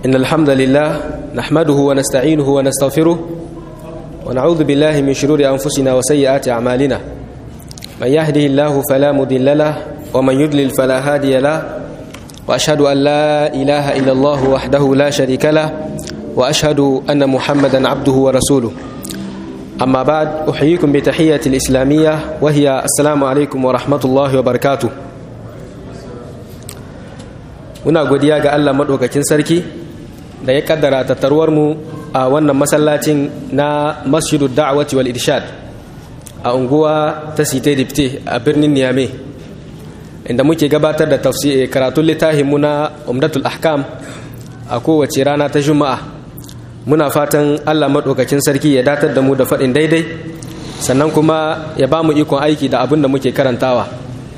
إن الحمد لله نحمده ونستعينه ونستغفره ونعوذ بالله من شرور أنفسنا وسيئات أعمالنا من يهده الله فلا مضل له ومن يضلل فلا هادي له وأشهد أن لا إله إلا الله وحده لا شريك له وأشهد أن محمدا عبده ورسوله أما بعد أحييكم بتحية الإسلامية وهي السلام عليكم ورحمة الله وبركاته muna godiya ga Allah maɗaukakin sarki da ya kaddara tattaruwar mu a wannan masallacin na masjidu da'awati wal irshad a unguwa ta site dipte a birnin niyame inda muke gabatar da tafsir karatun littafin mu na umdatul ahkam a kowace rana ta juma'a muna fatan Allah maɗaukakin sarki ya datar da mu da faɗin daidai sannan kuma ya ba mu ikon aiki da abin da muke karantawa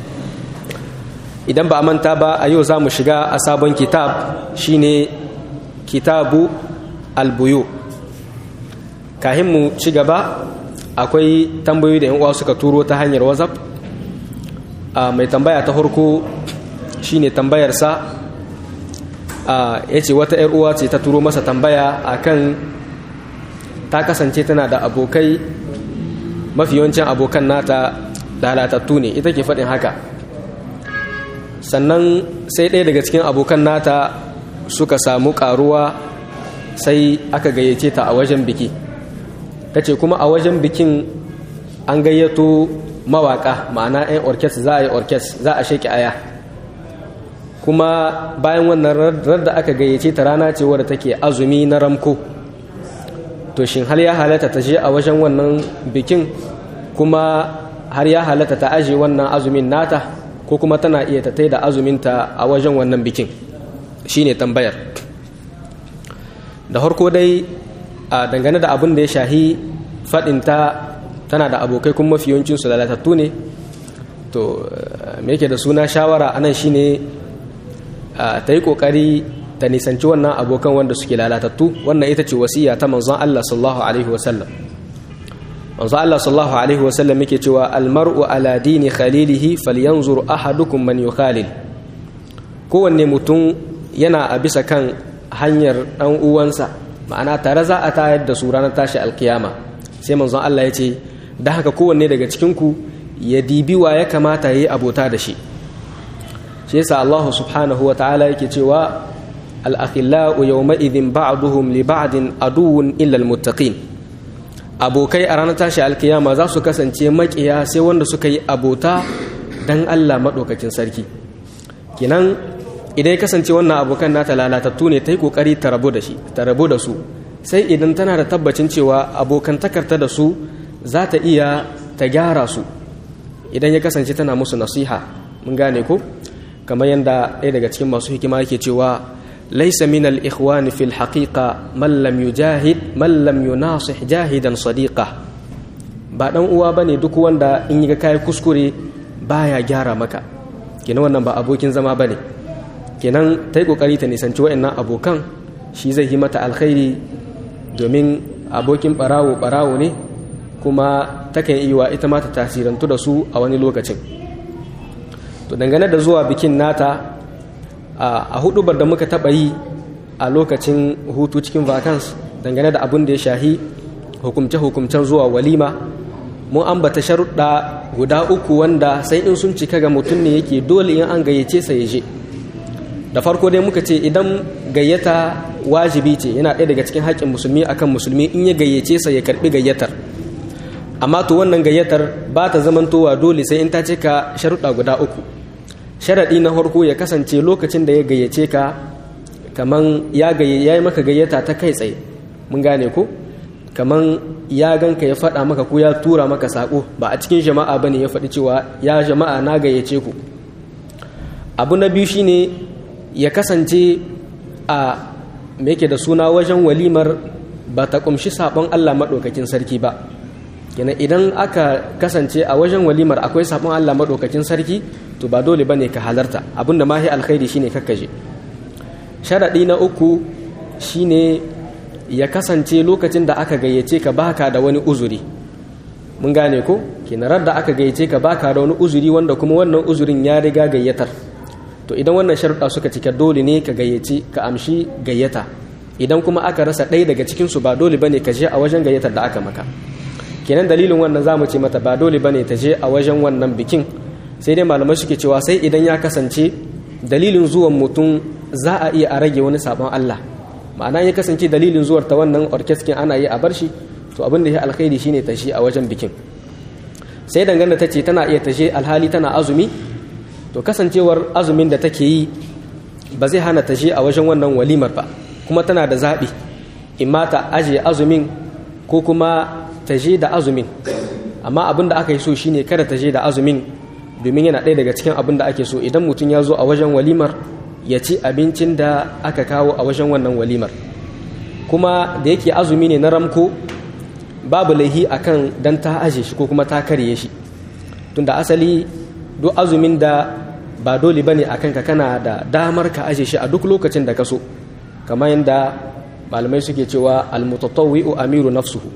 idan ba a manta ba a yau za mu shiga a sabon kitab shine kitabu albuyu kahin mu ci gaba akwai tambayoyi da yan uwa suka turo ta hanyar whatsapp a mai tambaya ta farko shine tambayarsa ya ce wata yar uwa ce ta turo masa tambaya akan ta kasance tana da abokai mafi yawancin abokan nata lalatattu ne ita ke faɗin haka sannan sai ɗaya daga cikin abokan nata suka samu ƙaruwa sai aka gayyace ta a wajen biki ta ce kuma a wajen bikin an gayyato mawaƙa ma'ana 'yan orkes za a yi orkes za a sheki aya kuma bayan wannan da aka gayyace ta rana ce wadda take azumi na ramko to shin har ya halatta ta je a wajen wannan bikin kuma har ya halatta ta aje wannan azumin nata ko kuma tana iya ta da azuminta a wajen wannan bikin shine tambayar da harko dai a dangane da abin da ya shahi faɗinta tana da abokai kuma mafi yawancinsu lalatattu ne to me yake da suna shawara anan shine ta yi ƙoƙari ta nisanci wannan abokan wanda suke lalatattu wannan ita ce wasiya ta manzon Allah sallallahu alaihi wasallam manzon Allah sallallahu alaihi wasallam yake cewa almar'u ala dini khalilihi falyanzur ahadukum man yukhalil kowanne mutum yana a bisa kan hanyar dan uwansa ma'ana tare za a tayar da su ranar tashi alkiyama sai manzon Allah ya ce da haka kowanne daga cikin ku ya dibi wa ya kamata yayi abota da shi shi yasa Allah subhanahu wa ta'ala yake cewa al-akhillau yawma idhin ba'duhum li ba'din aduwwun illa al-muttaqin abokai a ranar tashi alkiyama za su kasance makiya sai wanda suka yi abota dan Allah madaukakin sarki kinan idan ya kasance wannan abokan nata lalatattu ne ta yi kokari ta rabu da shi ta rabu da su sai idan tana da tabbacin cewa abokantakarta da su za ta iya ta gyara su idan ya kasance tana musu nasiha mun gane ko kamar yadda ɗaya daga cikin masu hikima yake cewa laisa min al-ikhwan fil haqiqa man lam yujahid man lam yunasih jahidan sadiqa ba dan uwa bane duk wanda in yi kai kuskure baya gyara maka kenan wannan ba abokin zama bane kenan ta yi kokari ta nisanci wa'annan abokan shi zai yi mata alkhairi domin abokin barawo barawo ne kuma takan yi wa ita ma ta tasirantu da su a wani lokacin to dangane da zuwa bikin nata a hudubar da muka taba yi a lokacin hutu cikin vacance dangane da abin da ya shahi hukumce-hukumcen zuwa walima mun ambata sharuɗa guda uku wanda sai in sun cika ga mutum ne yake dole in an gayyace sa ya je da farko dai muka ce idan gayyata wajibi ce yana ɗaya daga cikin haƙƙin musulmi akan musulmi in ya gayyace sa ya karɓi gayyatar amma to wannan gayyatar ba ta zamantowa dole sai in ta cika sharuɗa guda uku sharaɗi na farko ya kasance lokacin da ya gayyace ka kaman ya yi maka gayyata ta kai tsaye mun gane ko kaman ya ganka ya faɗa maka ko ya tura maka saƙo ba a cikin jama'a ba ne ya faɗi cewa ya jama'a na gayyace ku abu na biyu shine ya kasance a me yake da suna wajen walimar ba ta ƙumshi saɓon allah maɗaukakin sarki ba kenan idan aka kasance a wajen walimar akwai saɓon allah maɗaukakin sarki to ba dole bane ka halarta abinda mahi alkhairi shine kakkaje sharaɗi na uku shine ya kasance lokacin da aka gayyace ka baka da wani uzuri mun gane ko kinarar da aka gayyace ka baka da wani uzuri wanda kuma wannan uzurin ya riga gayyatar to idan wannan sharuɗa suka cika dole ne ka gayyaci ka amshi gayyata idan kuma aka rasa ɗaya daga cikinsu ba dole bane ka je a wajen gayyatar da aka maka kenan dalilin wannan zamu ce mata ba dole bane ta je a wajen wannan bikin sai dai malamai suke cewa sai idan ya kasance dalilin zuwan mutum za a iya a rage wani sabon Allah ma'ana ya kasance dalilin zuwar ta wannan orkeskin ana yi a bar shi to abin da ya alkhairi shine ta shi a wajen bikin sai dangane ta ce tana iya tashe alhali tana azumi to kasancewar azumin da take yi ba zai hana tashe a wajen wannan walimar ba kuma tana da zaɓi imma ta ajiye azumin ko kuma tashe da azumin amma abin da aka yi so shine kada tashe da azumin domin yana ɗaya daga cikin abin da ake so idan mutum ya zo a wajen walimar ya ci abincin da aka kawo a wajen wannan walimar kuma da yake azumi ne na ramko babu laihi akan dan ta aje shi ko kuma ta karye shi tunda asali duk azumin da ba dole bane akan ka kana da damar ka aje shi a duk lokacin da ka so kamar yadda malamai suke cewa almutatawwi'u amiru nafsuhu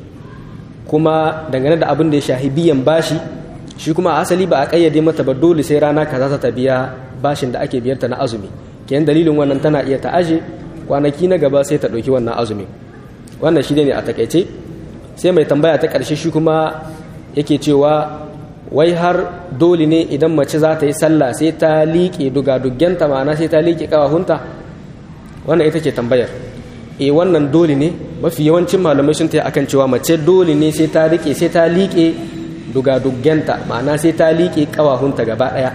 kuma dangane da abin da ya shahi biyan bashi shi kuma asali ba a kayyade mata ba dole sai rana kaza ta biya bashin da ake biyarta na azumi kenan dalilin wannan tana iya ta aje kwanaki na gaba sai ta ɗauki wannan azumin wannan shi ne a takaice sai mai tambaya ta ƙarshe shi kuma yake cewa wai har dole ne idan mace za ta yi sallah sai ta liƙe dugaduggenta ma'ana sai ta liƙe ƙawahunta wannan ita ce tambayar e wannan dole ne mafi yawancin malamai sun ta akan cewa mace dole ne sai ta riƙe sai ta liƙe dugaduggenta ma'ana sai ta liƙe ƙawahunta gaba ɗaya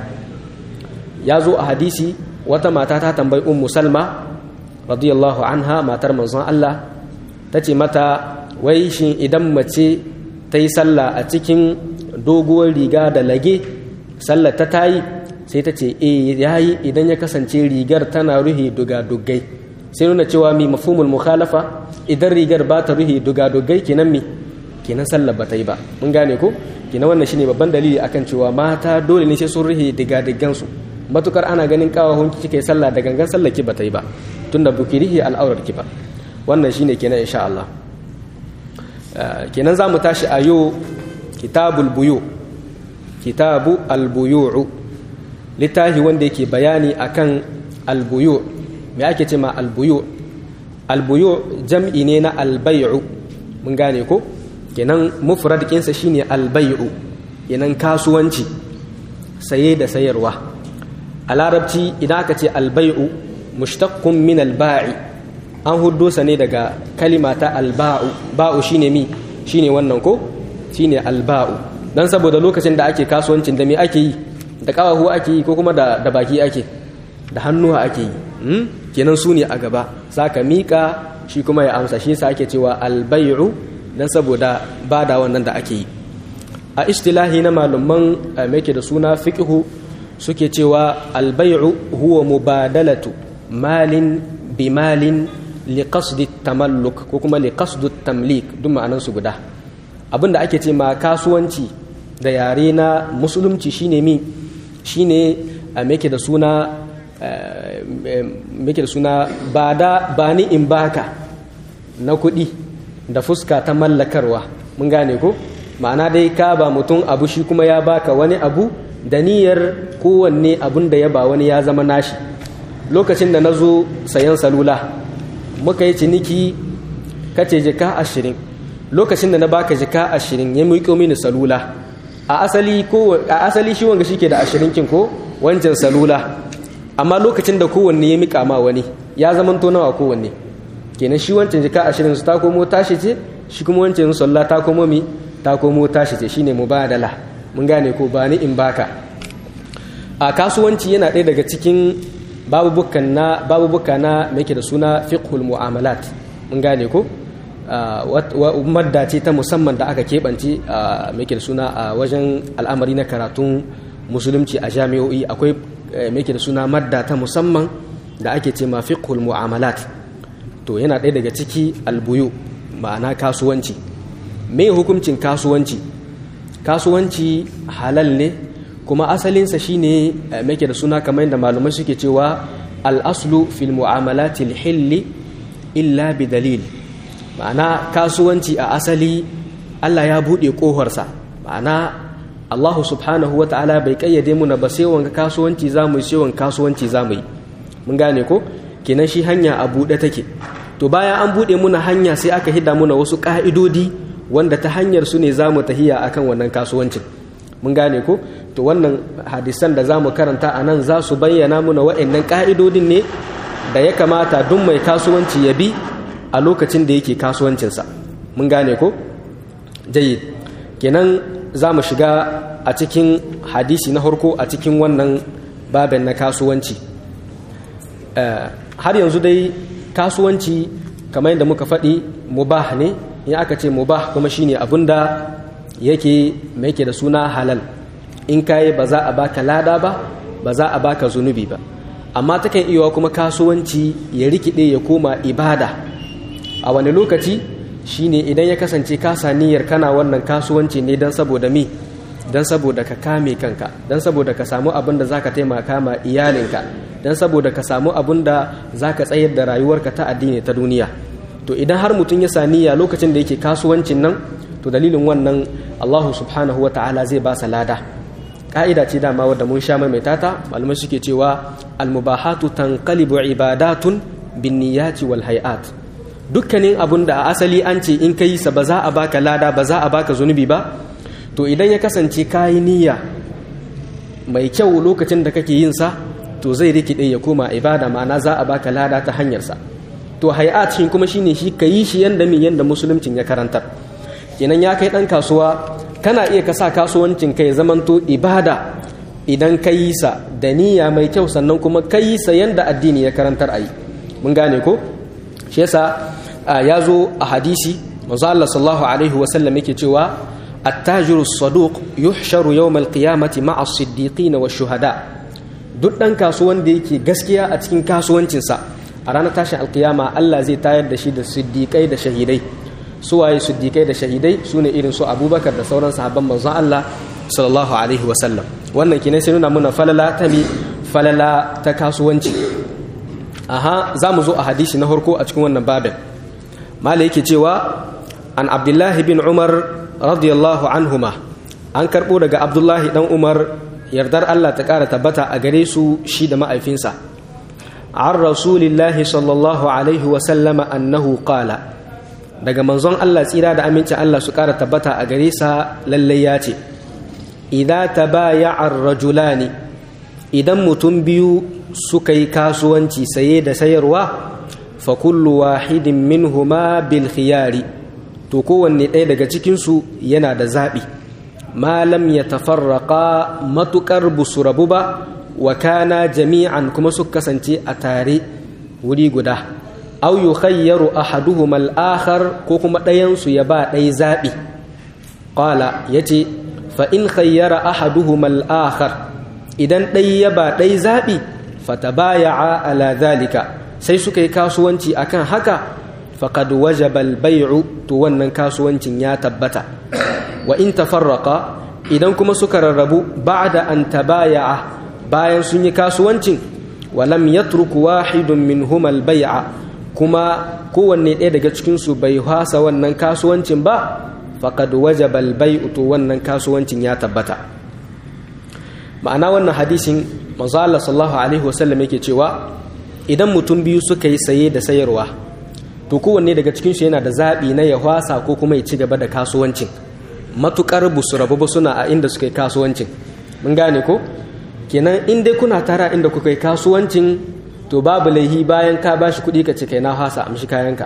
ya zo a hadisi wata mata ta tambayi ummu salma radiyallahu anha matar manzon Allah ta ce mata wai shin idan mace ta yi sallah a cikin doguwar riga da lage sallar ta tayi sai ta ce e yayi idan ya kasance rigar tana ruhi dugadugai sai nuna cewa mi mafhumul mukhalafa idan rigar ba ta ruhi dugadugai kenan mi kenan sallar ba ta yi ba mun gane ko kenan wannan shine babban dalili akan cewa mata dole ne sai sun ruhi digadigan su matukar ana ganin kawahun kike sallah da gangan sallar ki ba ta yi ba tunda bukirihi al'aurar ki ba wannan shine kenan insha Allah kenan za mu tashi a yau kitabul buyu kitabu albuyu'u littafi wanda yake bayani akan albuyu me ake ce ma albuyu albuyu jam'i ne na albay'u mun gane ko kenan mufrad kinsa shine albay'u kenan kasuwanci saye da sayarwa a larabci idan aka ce albay'u mushtaqqun min alba'i an huddo sa ne daga kalima ta alba'u ba'u shine mi shine wannan ko shine alba'u dan saboda lokacin da ake kasuwancin da me ake yi da kawahu ake yi ko kuma da, da baki ake da hannuwa ake yi hmm? kenan su ne a gaba saka mika shi kuma ya amsa shi yasa ake cewa albay'u dan saboda bada wannan da ake yi a istilahi na malaman mai da suna fiqhu suke cewa albay'u huwa mubadalatu malin bimalin liqasdi tamalluk ko kuma liqasdu tamlik duk ma'anan su guda abinda ake ce ma kasuwanci da yare na musulunci shine mi shine meke da suna meke da suna bada bani in baka na kuɗi da fuska ta mallakarwa mun gane ko ma'ana dai ka ba mutum abu shi kuma ya baka wani abu da niyyar kowanne abun da ya ba wani ya zama nashi lokacin da na zo sayan salula muka yi ciniki kace jika ashirin lokacin da na baka jika ashirin ya miƙo mini salula a asali ko a asali shi wanga shike da ashirin kin ko wancan salula amma lokacin da kowanne ya miƙa ma wani ya zamanto nawa kowanne kenan shi wancan jika ashirin su ta komo tashi ce shi kuma wancan sallah ta komo mi ta komo tashi ce shine mubadala mun gane ko ba ni in baka a kasuwanci yana ɗaya daga cikin babubukan na babubuka na mai da suna fiqhul mu'amalat mun gane ko madda ce ta musamman da aka keɓance mai da suna a wajen al'amari na karatun musulunci a jami'o'i akwai mai da suna madda ta musamman da ake ce ma fiqhul mu'amalat to yana ɗaya daga ciki albuyu ma'ana kasuwanci me hukuncin kasuwanci kasuwanci halal ne kuma asalinsa shine mai da suna kamar yadda malumai suke cewa al'aslu fil mu'amalatil hilli illa bi dalil ma'ana kasuwanci a asali Allah ya buɗe ƙoharsa ma'ana Allah subhanahu wa ta'ala bai ƙayyade muna ba sai wanga kasuwanci za mu yi sai wanga kasuwanci za mu yi mun gane ko kenan shi hanya a buɗe take to bayan an buɗe muna hanya sai aka hida muna wasu ƙa'idodi wanda ta hanyar su ne za mu tahiya akan wannan kasuwancin mun gane ko to wannan hadisan da za mu karanta a nan za su bayyana muna wa'annan ƙa'idodin ne da ya kamata duk mai kasuwanci ya bi a lokacin da yake kasuwancinsa mun gane ko jayyid kenan za mu shiga a cikin hadisi na harko a cikin wannan babin na kasuwanci har yanzu dai kasuwanci kamar yadda muka faɗi mubah ne in aka ce mubah kuma shine abin da yake mai yake da suna halal in kayi ba za a baka lada ba ba za a baka zunubi ba amma takan iya kuma kasuwanci ya rikide ya koma ibada a wani lokaci shine idan ya kasance kasa niyyar kana wannan kasuwanci ne don saboda mi don saboda ka kame kanka don saboda ka samu abin da za ka taimaka ma iyalinka don saboda ka samu abin da za ka tsayar da rayuwarka ta addini ta duniya to idan har mutum ya saniya lokacin da yake kasuwancin nan to dalilin wannan allahu subhanahu wa ta'ala zai ba sa lada ka'ida ce dama wadda mun sha maimaita ta malamai suke cewa almubahatu tanqalibu ibadatun bin niyyati wal hay'at dukkanin abun da a asali an ce in kai sa ba za a baka lada ba za a baka zunubi ba to idan ya kasance kayi niyya mai kyau lokacin da kake yin sa to zai rikide ya koma ibada ma'ana za a baka lada ta hanyar sa to hay'at shi kuma shine shi kayi shi yanda mi yanda musuluncin ya karantar kenan ya kai dan kasuwa kana iya ka sa kasuwancin ka ya zamanto ibada idan ka yi sa da niyya mai kyau sannan kuma ka yi sa yanda addini ya karantar a yi mun gane ko shi yasa ya zo a hadisi manzo Allah sallallahu alaihi wasallam yake cewa التاجر الصدوق يحشر يوم القيامة مع الصديقين والشهداء duk ɗan kasuwan da yake gaskiya a cikin kasuwancinsa a ranar tashin alkiyama Allah zai tayar da shi da siddiƙai da shahidai suwaye siddiƙai da shahidai su ne irin su abubakar da sauran sahabban manzon Allah sallallahu alaihi wasallam wannan kinai sai nuna muna falala ta mi falala ta kasuwanci aha za mu zo a hadisi na farko a cikin wannan babin mala yake cewa an abdullahi bin umar radiyallahu anhuma an karɓo daga abdullahi dan umar yardar Allah ta ƙara tabbata a gare su shi da ma'aifinsa an rasulillahi sallallahu alaihi wasallama annahu qala daga manzon Allah tsira da amincin Allah su ƙara tabbata a gare sa lallai ya ce idan tabaya'a rajulani idan mutum biyu suka yi kasuwanci saye da sayarwa fa kullu wahidin minhuma bil khiyari to kowanne ɗaya daga cikinsu yana da zaɓi malam ya tafarraƙa matuƙar busu rabu ba wa kana jami'an kuma su kasance a tare wuri guda au yukhayyaru ahaduhum al-akhar ko kuma ɗayansu ya ba ɗaya zaɓi qala yace fa in khayyara ahaduhum al-akhar idan ɗaya ya ba ɗaya zaɓi fatabaya'a ala zalika sai suka yi kasuwanci akan haka faqad wajaba al-bay'u to wannan kasuwancin ya tabbata wa in tafarraqa idan kuma suka rarrabu ba'da an tabaya'a bayan sun yi kasuwancin wa lam yatruku wahidun minhum al-bay'a kuma kowanne ɗaya daga cikin su bai hasa wannan kasuwancin ba faqad wajaba al-bay'u to wannan kasuwancin ya tabbata ma'ana wannan hadisin manzo Allah sallallahu alaihi wasallam yake cewa idan mutum biyu suka yi saye da sayarwa to kowanne daga cikinsu yana da zaɓi na ya hwasa ko kuma ya ci gaba da kasuwancin matuƙar busu rabu ba suna a inda suka yi kasuwancin mun gane ko kenan in dai kuna tara inda kuka yi kasuwancin to babu laihi bayan ka ba shi kuɗi ka ce kai na hwasa amshi kayanka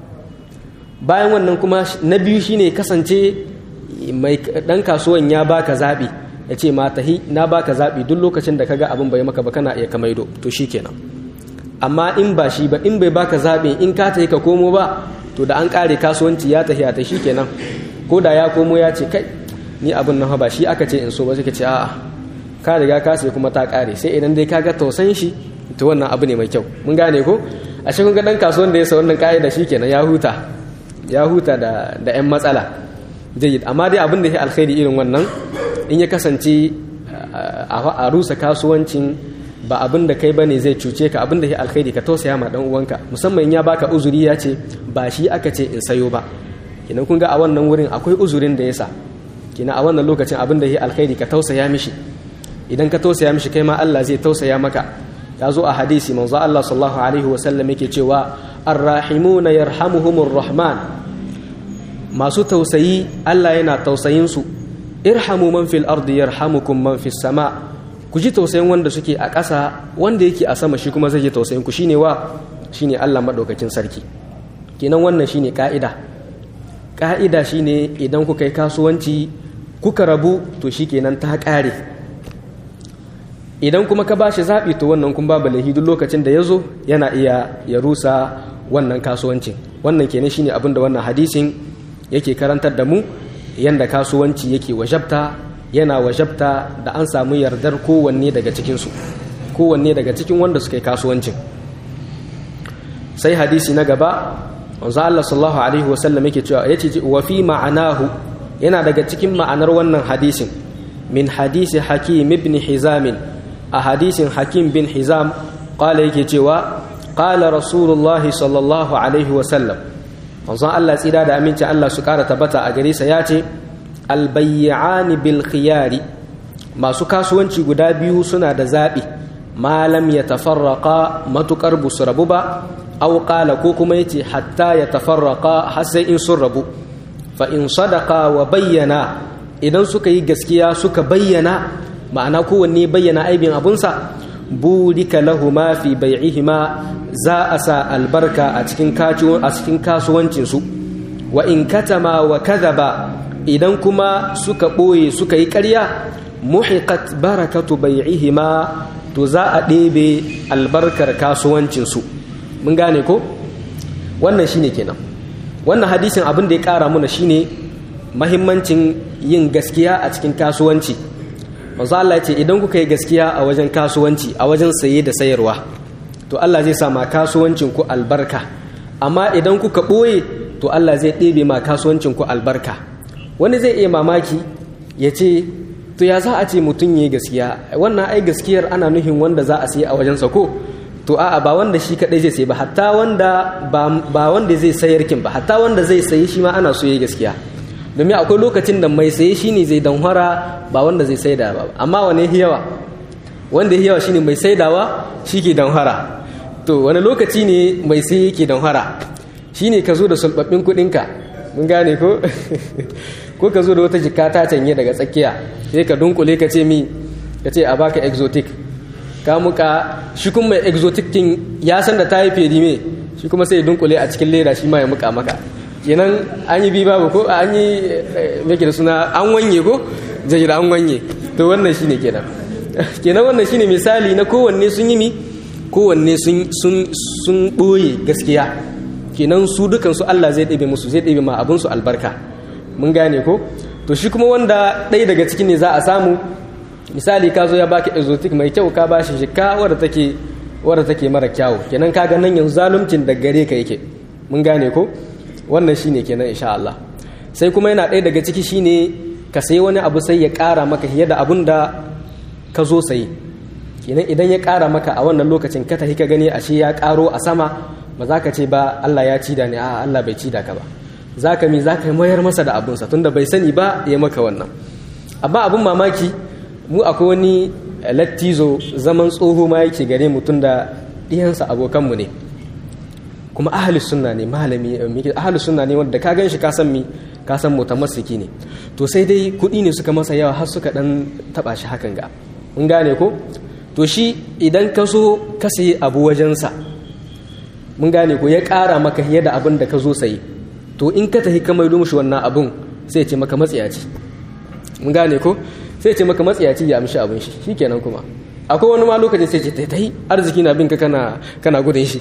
bayan wannan kuma na biyu shine kasance mai ɗan kasuwan ya baka zaɓi ya ce ma tahi na baka zaɓi duk lokacin da kaga abin bai maka ba kana iya kamaido to shikenan amma in ba shi ba in bai baka zaɓe in ka tafi ka komo ba to da an ƙare kasuwanci ya tafi ta shi kenan ko da ya komo ya ce kai ni abin nan ba shi aka ce in so ba suka ce a'a ka riga ka sai kuma ta ƙare sai idan dai ka ga tausan shi to wannan abu ne mai kyau mun gane ko a shi kun ga dan kasuwan da ya sa wannan ƙa'ida shi kenan ya huta ya huta da da ƴan matsala jayyid amma dai abin da ya alkhairi irin wannan in ya kasance a rusa kasuwancin ba abin da kai bane zai cuce ka abin da ya alkhairi ka tausaya ma dan uwanka musamman ya baka uzuri ya ce ba shi aka ce in sayo ba kina kun ga a wannan wurin akwai uzurin da yasa kina a wannan lokacin abin da ya alkhairi ka tausaya mishi idan ka tausaya mishi kai ma Allah zai tausaya maka ya zo a hadisi manzo Allah sallallahu alaihi wa sallam yake cewa arrahimuna yarhamuhumur rahman masu tausayi Allah yana tausayin su irhamu man fil ardi yarhamukum man fis sama ku ji tausayin wanda suke a ƙasa wanda yake a sama shi kuma zai ji tausayin ku shine wa shine Allah madaukakin sarki kenan wannan shine ka'ida ka'ida shine idan kuka yi kasuwanci kuka rabu to shikenan ta ƙare idan kuma ka bashi zaɓi to wannan kun babu laifi duk lokacin da ya zo yana iya ya rusa wannan kasuwancin wannan kenan shine abin da wannan hadisin yake karantar da mu yanda kasuwanci yake wajabta yana wajabta da an samu yardar kowanne daga cikinsu kowanne daga cikin wanda suka yi kasuwancin sai hadisi na gaba wanzu Allah sallallahu alaihi wasallam yake cewa yace wa fi ma'anahu yana daga cikin ma'anar wannan hadisin min hadisi hakim ibn hizam a hadisin hakim bin hizam qala yake cewa qala rasulullahi sallallahu alaihi wasallam wanzu Allah tsira da amincin Allah su kara tabbata a gare sa yace albayyani bil khiyari masu kasuwanci guda biyu suna da zaɓi malam ya tafarraka matukar busu rabu ba au qala ko kuma yace hatta ya tafarraka har sai in sun rabu fa in sadaka wa bayyana idan suka yi gaskiya suka bayyana ma'ana kowanne bayyana aibin abunsa burika lahuma fi bai'ihima za a sa albarka a cikin a cikin kasuwancinsu wa in katama wa kadhaba idan kuma suka ɓoye suka yi ƙarya muhiqat barakatu bai'ihima to za a ɗebe albarkar kasuwancinsu mun gane ko wannan shine kenan wannan hadisin abin da ya ƙara muna shine mahimmancin yin gaskiya a cikin kasuwanci manzo Allah ce idan kuka yi gaskiya a wajen kasuwanci a wajen saye da sayarwa to Allah zai sa ma kasuwancin ku albarka amma idan kuka ɓoye to Allah zai ɗebe ma kasuwancin ku albarka wani zai iya mamaki ya ce to ya za a ce mutum ya gaskiya wannan ai gaskiyar ana nuhin wanda za a siya a wajensa ko to a'a ba wanda shi kadai zai sayi ba hatta wanda ba wanda zai sayar kin ba hatta wanda zai sayi shi ma ana so ya gaskiya domin akwai lokacin da mai saye shine zai danhwara ba wanda zai saida ba amma wane yawa wanda yawa shine mai saidawa shi ke danhwara to wani lokaci ne mai saye yake danhwara shine ka zo da sulbabbin kuɗinka mun gane ko ko ka zo da wata jika ta canye daga tsakiya sai ka dunkule ka ce mi ka ce a baka exotic ka muka shi kuma mai exotic kin ya san da ta yi fedi me shi kuma sai dunkule a cikin leda shi ma ya muka maka kenan an yi bi babu ko an yi meke da suna an wanye ko jayi an wanye to wannan shine kenan kenan wannan shine misali na kowanne sun yi mi kowanne sun sun sun boye gaskiya kenan su dukansu Allah zai ɗebe musu zai ɗebe ma abinsu albarka mun gane ko to shi kuma wanda ɗaya daga cikin ne za a samu misali ka zo ya baki exotic mai kyau ka ba shi shika wadda take wadda take mara kyawu kenan ka ga nan yanzu zaluncin da gare ka yake mun gane ko wannan shine kenan insha Allah sai kuma yana ɗaya daga ciki shine ka sayi wani abu sai ya ƙara maka fiye da abun da ka zo sayi kenan idan ya ƙara maka a wannan lokacin ka tafi ka gani ashe ya ƙaro a sama ba za ka ce ba Allah ya ci da ni a Allah bai ci da ka ba za ka mi za ka mayar masa da abunsa tunda bai sani ba ya maka wannan amma abin mamaki mu akwai wani lattizo zaman tsoho ma yake gare mu tunda ɗiyansa abokanmu ne kuma ahalus sunna ne malami ahalus sunna ne wanda ka gan shi ka san mi ka san mutamassiki ne to sai dai kuɗi ne suka masa yawa har suka dan taba shi hakan ga mun gane ko to shi idan ka so ka sayi abu wajensa mun gane ko ya ƙara maka yadda abin da ka zo sayi to in ka tafi ka maido mushi wannan abun sai ce maka matsiyaci mun gane ko sai ce maka matsiyaci ya amshi abin shi shikenan kuma akwai wani ma lokacin sai ce ta tai arziki na bin ka kana kana gudun shi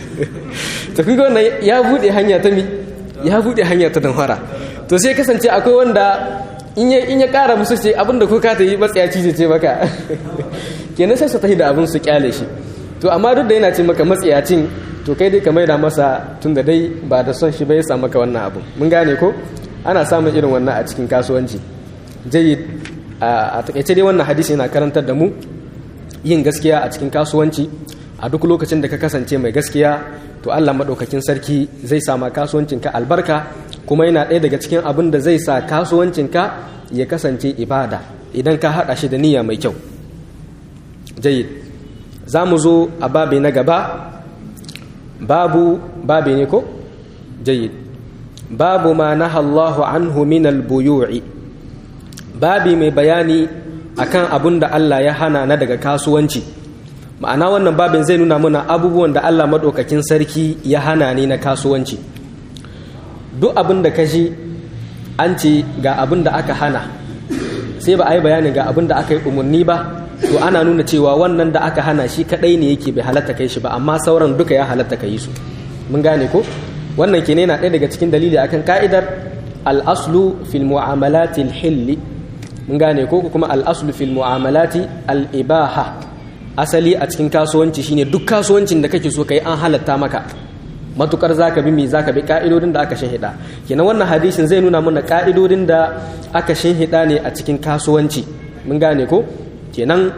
to kun ga wannan ya bude hanya ta mi ya bude hanya ta danfara to sai kasance akwai wanda in ya in ya kara musu ce abin da ko ka ta yi matsiyaci ce maka kenan sai su tafi da abin su kyale shi to amma duk da yana ce maka matsiyacin to kai dai ka maida masa tun da dai ba da son shi bai samu maka wannan abu mun gane ko ana samun irin wannan a cikin kasuwanci jayyid a takaice dai wannan hadisi yana karantar da mu yin gaskiya a cikin kasuwanci a duk lokacin da ka kasance mai gaskiya to Allah madaukakin sarki zai sama kasuwancinka albarka kuma yana ɗaya daga cikin abin da zai sa kasuwancinka ya kasance ibada idan ka haɗa shi da niyya mai kyau jayyid za mu zo a babi na gaba babu babe ne ko jayyid babu ma naha Allahu anhu min al-buyu'i babi mai bayani akan abun da Allah ya hana na daga kasuwanci ma'ana wannan babin zai nuna mana abubuwan da Allah maɗaukakin sarki ya hana ne na kasuwanci duk abin da ka ji an ce ga abin da aka hana sai ba a yi bayanin ga abin da aka yi umarni ba to ana nuna cewa wannan da aka hana shi kaɗai ne yake bai halatta kai shi ba amma sauran duka ya halatta ka yi su mun gane ko wannan ke na ɗaya daga cikin dalili akan ka'idar al-aslu fil mu'amalati al-hilli mun gane ko kuma al-aslu fil mu'amalati al-ibaha asali a cikin kasuwanci shine duk kasuwancin da kake so kai an halatta maka matukar zaka bi me zaka bi ka'idodin da aka shinhida kenan wannan hadisin zai nuna mana ka'idodin da aka shinhida ne a cikin kasuwanci mun gane ko kenan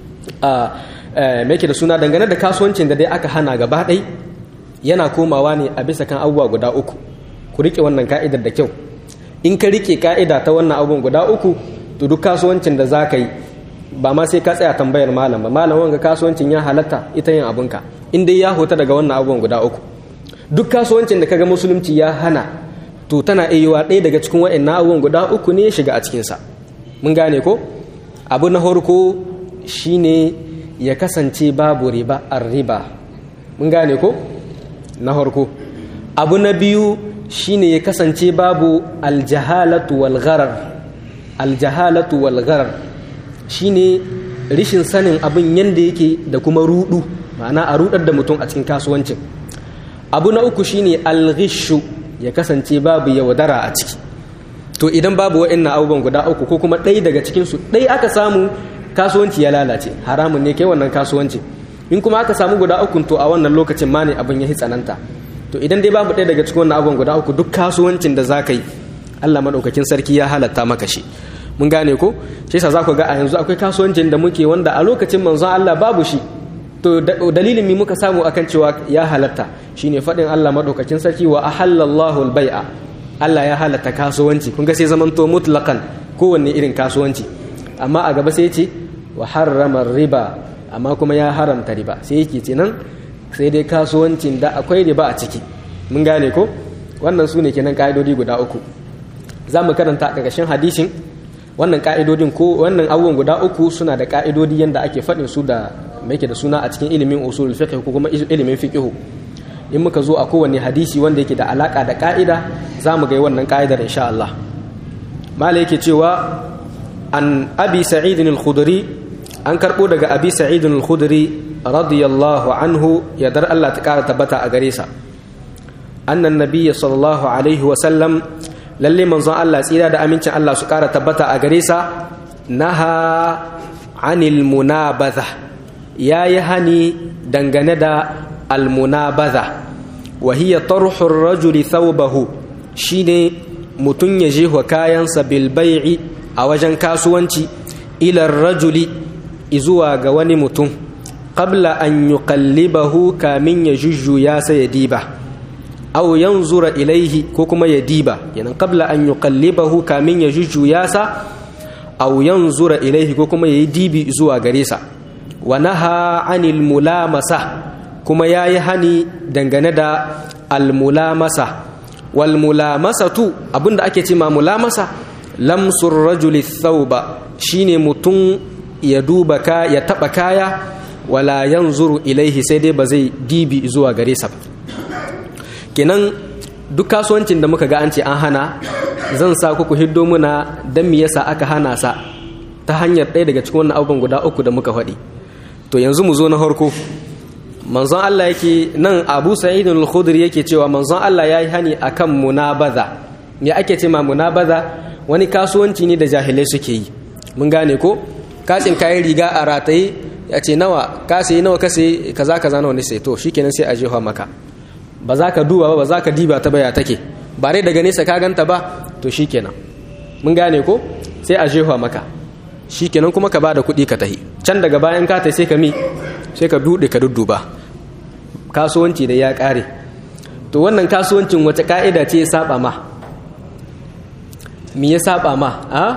me yake da suna dangane da kasuwancin da dai aka hana gaba ɗai yana komawa ne a bisa kan abubuwa guda uku ku rike wannan ka'idar da kyau in ka rike ka'ida ta wannan abubuwan guda uku to duk kasuwancin da za ka yi ba ma sai ka tsaya tambayar malam ba malam wanga kasuwancin ya halatta ita yin abinka in dai ya hota daga wannan abubuwan guda uku duk kasuwancin da kaga musulunci ya hana to tana iya ɗaya daga cikin waɗannan abubuwan guda uku ne ya shiga a cikinsa mun gane ko abu na farko shine ya kasance babu riba riba mun gane ko na farko abu na biyu shine ya kasance babu aljahalatu wal gharar aljahalatu wal gharar shine rishin sanin abin yanda yake da kuma rudu ma'ana a rudar da mutum a cikin kasuwancin abu na uku shine alghishu ya kasance babu yaudara a ciki to idan babu wa'annan abubuwan guda uku ko kuma ɗaya daga cikinsu ɗaya aka samu kasuwanci ya lalace haramun ne kai wannan kasuwanci in kuma aka samu guda uku to a wannan lokacin ma ne abin ya tsananta to idan dai babu ɗaya daga cikin wannan abubuwan guda uku duk kasuwancin da za ka yi allah maɗaukakin sarki ya halatta maka shi mun gane ko shi yasa za ku ga a yanzu akwai kasuwancin da muke wanda a lokacin manzon allah babu shi to dalilin mi muka samu akan cewa ya halatta shine faɗin allah maɗaukakin sarki wa ahallallahu al-bai'a Allah ya halatta kasuwanci kun ga sai zaman to mutlaqan kowanne irin kasuwanci amma a gaba sai ce wa harrama riba amma kuma ya haramta riba sai yake ce nan sai dai kasuwancin da akwai riba a ciki mun gane ko wannan su ne kenan ka'idodi guda uku za mu karanta a ƙarƙashin hadisin wannan ka'idodin ko wannan abubuwan guda uku suna da ka'idodi yanda ake faɗin su da mai da suna a cikin ilimin usul fiqh ko kuma ilimin fiqh in muka zo a kowane hadisi wanda yake da alaka da ka'ida za mu ga wannan ka'idar insha Allah mala yake cewa an abi sa'idin al-khudri an karbo daga abi sa'idin al-khudri radiyallahu anhu ya dar Allah ta kara tabbata a gare sa annan nabiyyi sallallahu alaihi wa sallam lalle manzon Allah tsira da amincin Allah su kara tabbata a gare sa naha anil munabadha yayi hani dangane da almunabaza wa hiya tarhur rajuli thawbahu shine mutun ya je wa kayansa bil bai'i a wajen kasuwanci ila rajuli izuwa ga wani mutum qabla an yuqallibahu kamin ya jujjuya sai ya diba aw yanzura ilaihi ko kuma ya diba kenan qabla an yuqallibahu kamin ya jujjuya sa aw yanzura ilaihi ko kuma ya yi dibi zuwa gare sa wa naha anil mulamasa kuma ya yi hani dangane da almulamasa walmulamasatu abinda ake ce ma mulamasa lamsur rajuli thauba shine mutum ya duba ka ya taba kaya wala yanzuru ilaihi sai dai ba zai dibi zuwa gare sa kenan duk kasuwancin da muka ga an ce an hana zan sa ku hiddo muna dan me yasa aka hana sa ta hanyar ɗaya daga cikin wannan abubuwan guda uku da muka faɗi to yanzu mu zo na farko manzon Allah yake nan Abu Sa'id al-Khudri yake cewa manzon Allah yayi hani akan munabaza me ake ce ma munabaza wani kasuwanci ne da jahilai suke yi mun gane ko kasin kayan riga a rataye ya ce nawa ka sai nawa ka sai kaza kaza nawa ne sai to shikenan sai a jefa maka ba za ka duba ba ba za ka diba ta baya take ba dai daga nesa ka ganta ba to shikenan mun gane ko sai a jefa maka shikenan kuma ka bada kuɗi ka tahi can daga bayan ka tai sai ka mi sai ka dude ka dudduba kasuwanci da ya kare to wannan kasuwancin wace ka'ida ce ya saba ma me ya saba ma a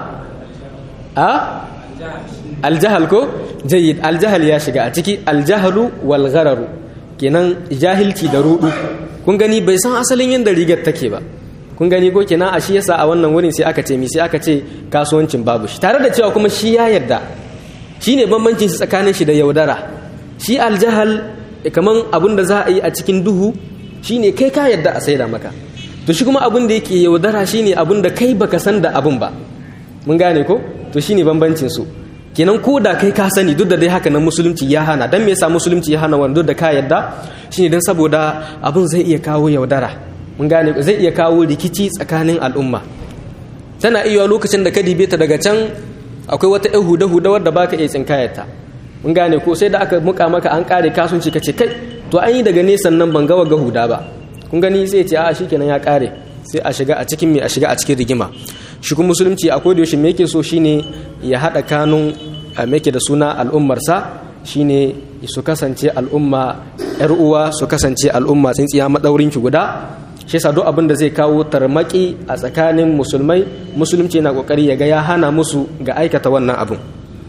a aljahal ko jayyid aljahal ya shiga a ciki aljahalu wal ghararu kenan jahilci da rudu kun gani bai san asalin yadda rigar take ba kun gani ko kenan a shi yasa a wannan wurin sai aka ce mi sai aka ce kasuwancin babu shi tare da cewa kuma shi ya yarda shi ne bambancin shi tsakanin shi da yaudara shi aljahal kaman abin da za a yi a cikin duhu shi ne kai ka yarda a saida maka to shi kuma abin da yake yaudara shi ne abin da kai baka san da abin ba mun gane ko to shi ne bambancin su kenan ko da kai ka sani duk da dai haka nan musulunci ya hana dan me yasa musulunci ya hana wanda da ka yarda shine dan saboda abin zai iya kawo yaudara mun gane zai iya kawo rikici tsakanin al'umma tana iya lokacin da ka dibe ta daga can akwai wata ɗan huda-huda wadda baka iya tsinkayarta mun gane ko sai da aka muka maka an kare kasuwanci ka ce kai to an yi daga nesan nan ban gawa ga huda ba kun gani sai ce a shikenan ya kare sai a shiga a cikin me a shiga a cikin rigima shi kuma musulunci akwai da yaushe me yake so shine ya haɗa kanun me da suna al'ummarsa shine su kasance al'umma yar uwa su kasance al'umma tsintsiya madaurin ki guda shi yasa duk abin da zai kawo tarmaki a tsakanin musulmai musulunci na kokari ya ga ya hana musu ga aikata wannan abin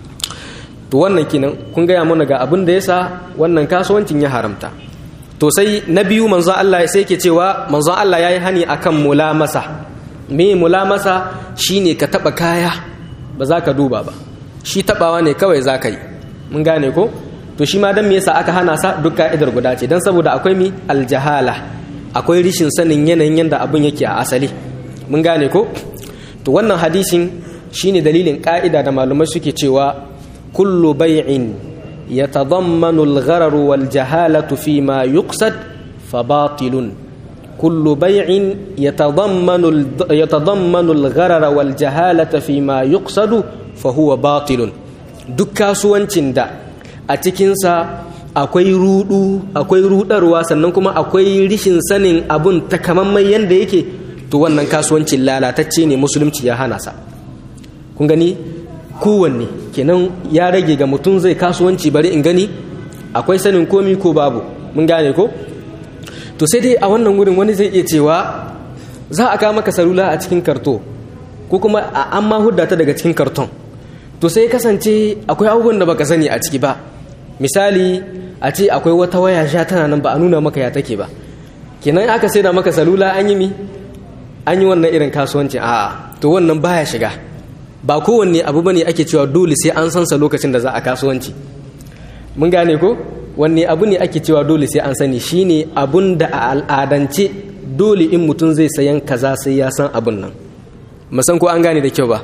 to wannan kinan kun gaya mana ga abin da yasa wannan kasuwancin ya haramta to sai na biyu manzon Allah sai yake cewa manzon Allah yayi hani akan mulamasa me mulamasa shine ka taba kaya ba za ka duba ba shi tabawa ne kawai za ka yi mun gane ko to shi ma dan me yasa aka hana sa duk ka'idar guda ce dan saboda akwai mi aljahala akwai rishin sanin yanayin yanda abun yake a asali mun gane ko to wannan hadisin shine dalilin ka'ida da malumai suke cewa kullu bai'in yatadammanu al-gharar wal jahalatu fi ma yuqsad fa batilun kullu bai'in yatadammanu yatadammanu al-gharar wal jahalata fi ma yuqsadu fa huwa batilun duk kasuwancin da a cikinsa akwai rudu akwai rudarwa sannan kuma akwai rishin sanin abun takamaiman yanda yake to wannan kasuwancin lalatacce ne musulunci ya hana sa kun gani kowanne kenan ya rage ga mutum zai kasuwanci bari in gani akwai sanin komi ko babu mun gane ko to sai dai a wannan wurin wani zai iya cewa za a kawo maka salula a cikin karto ko kuma a an ma hudda ta daga cikin karton to sai kasance akwai abubuwan da baka sani a ciki ba misali a ce akwai wata waya sha tana nan ba a nuna maka ya take ba kenan aka sai da maka salula an yi mi an yi wannan irin kasuwanci a to wannan baya shiga ba kowanne abu bane ake cewa dole sai an sansa lokacin da za a kasuwanci mun gane ko wanne abu ne ake cewa dole sai an sani shine abun da a al'adance dole in mutum zai sayan kaza sai ya san abun nan musan ko an gane da kyau ba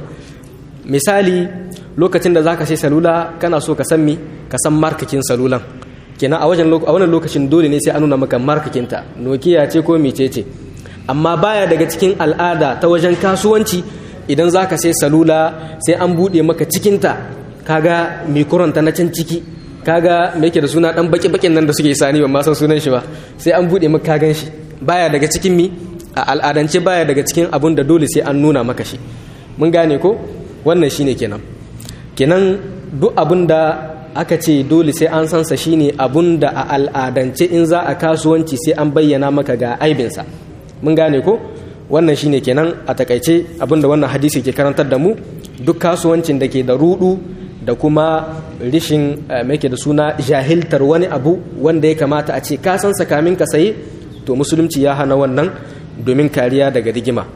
misali lokacin da zaka sai salula kana so ka san mi ka san markakin salulan kenan a wajen a wannan lokacin dole ne sai an nuna maka markakin ta nokia ce ko mecece amma baya daga cikin al'ada ta wajen kasuwanci idan zaka sai salula sai an bude maka cikin ta kaga mikuranta na can ciki kaga me yake da suna dan baki bakin nan da suke sani ban ma san sunan shi ba sai an bude maka kagan shi baya daga cikin mi a al'adance baya daga cikin abun da dole sai an nuna maka shi mun gane ko wannan shine kenan kenan duk abun da aka ce dole sai an sansa shine abun da a al'adance in za a kasuwanci sai an bayyana maka ga aibinsa mun gane ko wannan shine kenan a takaice abun da wannan hadisi ke karantar da mu duk kasuwancin da ke da rudu da kuma rishin mai da suna jahiltar wani abu wanda ya kamata a ce ka san kamin ka saye to musulunci ya hana wannan domin kariya daga rigima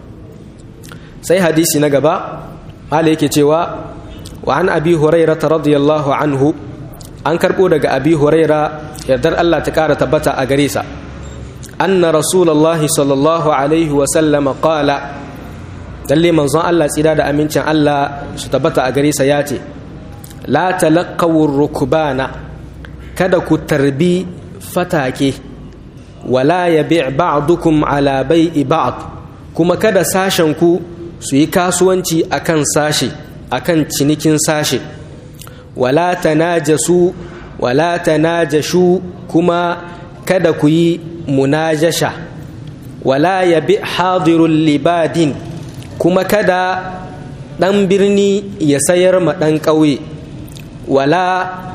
sai hadisi na gaba hala yake cewa wa an abi huraira radiyallahu anhu an karbo daga abi huraira yardar Allah ta kara tabbata a gare sa anna rasulullahi sallallahu alaihi wa sallam qala dalle manzon Allah tsira da amincin Allah su tabbata a gare sa ya ce la talaqqawu rukbana kada ku tarbi fatake wala yabi' ba'dukum ala bai'i ba'd kuma kada sashen ku su yi kasuwanci akan sashe akan cinikin sashe wala tanajasu wala tanajashu kuma kada ku yi munajasha wala yabi hadirul libadin kuma kada ɗan birni ya sayar ma ɗan ƙauye wala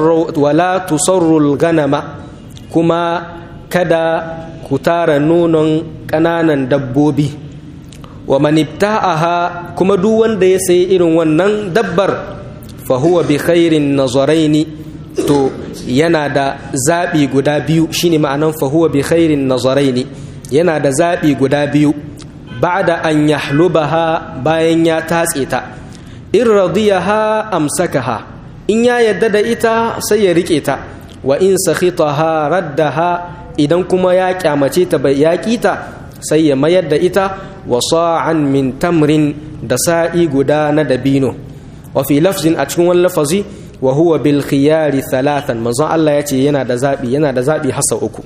tusarrul ganama kuma kada ku tara nonon ƙananan dabbobi wa manibta'aha kuma duk wanda ya sayi irin wannan dabbar fa huwa bi khairin nazaraini to yana da zaɓi guda biyu shine ma'anan fahuwa bi khairin nazaraini yana da zaɓi guda biyu ba'da an yahlubaha bayan ya tatse ta in radiyaha amsakaha in ya yadda da ita sai ya rike ta wa in sakhitaha raddaha idan kuma ya kyamace ta bai yaƙi ta sai ya mayar da ita wa sa'an min tamrin da sa'i guda na dabino wa fi lafzin a cikin wani lafazi wa huwa bil khiyari thalathan manzon Allah ya ce yana da zabi yana da zabi hasa uku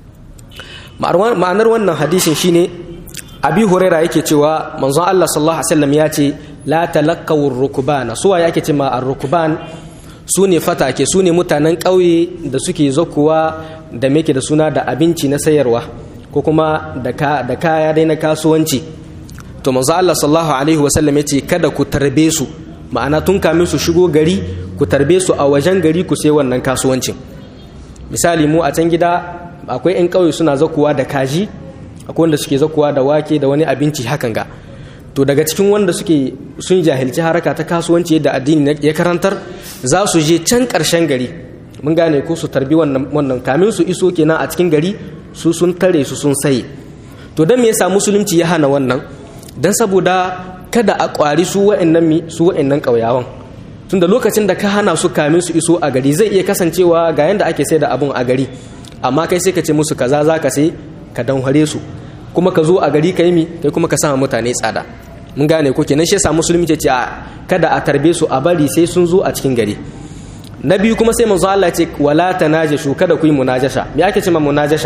ma'anar wannan hadisin shine abi huraira yake cewa manzon Allah sallallahu alaihi wasallam ya ce la talaqaw rukbana suwa yake ce ma ar-rukban su ne fatake su ne mutanen ƙauye da suke zakuwa da meke da suna da abinci na sayarwa ko kuma da kaya dai na kasuwanci to manzo Allah sallallahu alaihi wasallam yace kada ku tarbe su ma'ana tun kamin su shigo gari ku tarbe su a wajen gari ku sai wannan kasuwancin misali mu a can gida akwai 'yan ƙauye suna zakuwa da kaji akwai wanda suke zakuwa da wake da wani abinci hakan ga to daga cikin wanda suke sun jahilci haraka ta kasuwanci da addini ya karantar za su je can ƙarshen gari mun gane ko su tarbi wannan kamin su iso kenan a cikin gari su sun tare su sun saye to don me yasa musulunci ya hana wannan don saboda kada a ƙwari su wa'annan mi su wa'annan ƙauyawan tunda lokacin da ka hana su kamin su iso a gari zai iya kasancewa ga yanda ake sai da abun a gari amma kai sai ka ce musu kaza za ka sai ka danhare su kuma ka zo a gari ka yi mi kai kuma ka sama mutane tsada mun gane ko kenan shi yasa musulmi ce a kada a tarbe su a bari sai sun zo a cikin gari na biyu kuma sai manzo Allah ce wala tanajashu kada ku yi munajasha me ake cewa munajasha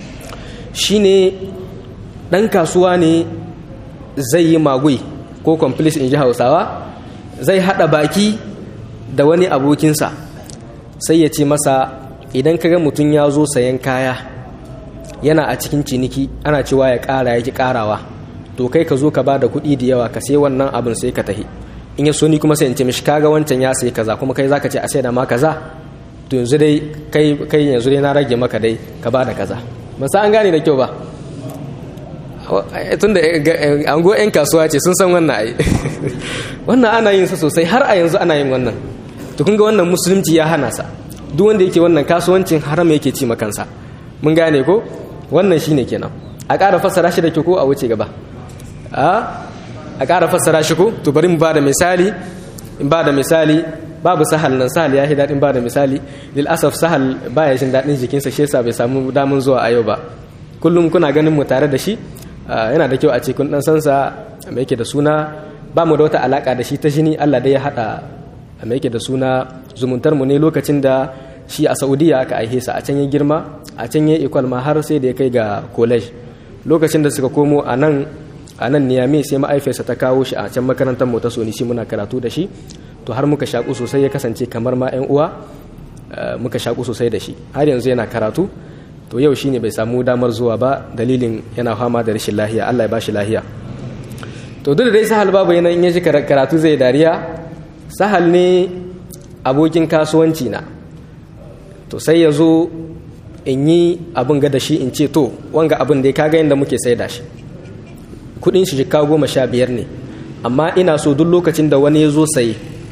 shine dan kasuwa ne zai yi magui ko complice in ji Hausawa zai hada baki da wani abokinsa sai ya ce masa idan kaga mutum ya zo sayan kaya yana a cikin ciniki ana cewa ya ƙara ya ki ƙarawa to kai ka zo ka ba da kuɗi da yawa ka sai wannan abin sai ka tahi in ya so ni kuma sai in ce mishi kaga wancan ya sai kaza kuma kai zaka ce a sai da ma kaza to yanzu dai kai kai yanzu dai na rage maka dai ka ba da kaza ban san an gane da kyau ba tunda an go yan kasuwa ce sun san wannan ai wannan ana yin sa sosai har a yanzu ana yin wannan to kun ga wannan musulunci ya hana sa duk wanda yake wannan kasuwancin haram yake ci makansa mun gane ko wannan shine kenan a ƙara fassara shi da ke ko a wuce gaba a ƙara fassara shi ko to bari mu ba da misali in ba da misali babu sahal nan sahal ya yi daɗin ba da misali lil asaf sahal baya jin daɗin jikinsa shi yasa bai samu damun zuwa a yau ba kullum kuna ganin mu tare da shi yana da kyau a ce kun dan sansa mai yake da suna ba mu da wata alaka da shi ta jini Allah dai ya hada mai yake da suna zumuntar mu ne lokacin da shi a Saudiya aka aihe sa a can ya girma a can ya ikwal ma har sai da ya kai ga college lokacin da suka komo a nan a nan niyame sai ma'aifiyarsa ta kawo shi a can makarantar mu ta soni shi muna karatu da shi to har muka shaku sosai ya kasance kamar ma 'yan uwa muka shaku sosai da shi har yanzu yana karatu to yau shine bai samu damar zuwa ba dalilin yana fama da rashin lahiya Allah ya bashi lahiya to duk da dai sahal babu yana in ya ji karatu zai dariya sahal ne abokin kasuwanci na to sai ya zo in yi abin ga da shi in ce to wanga abin da ya kaga yadda muke sai da shi kudin shi jika goma sha biyar ne amma ina so duk lokacin da wani ya zo saye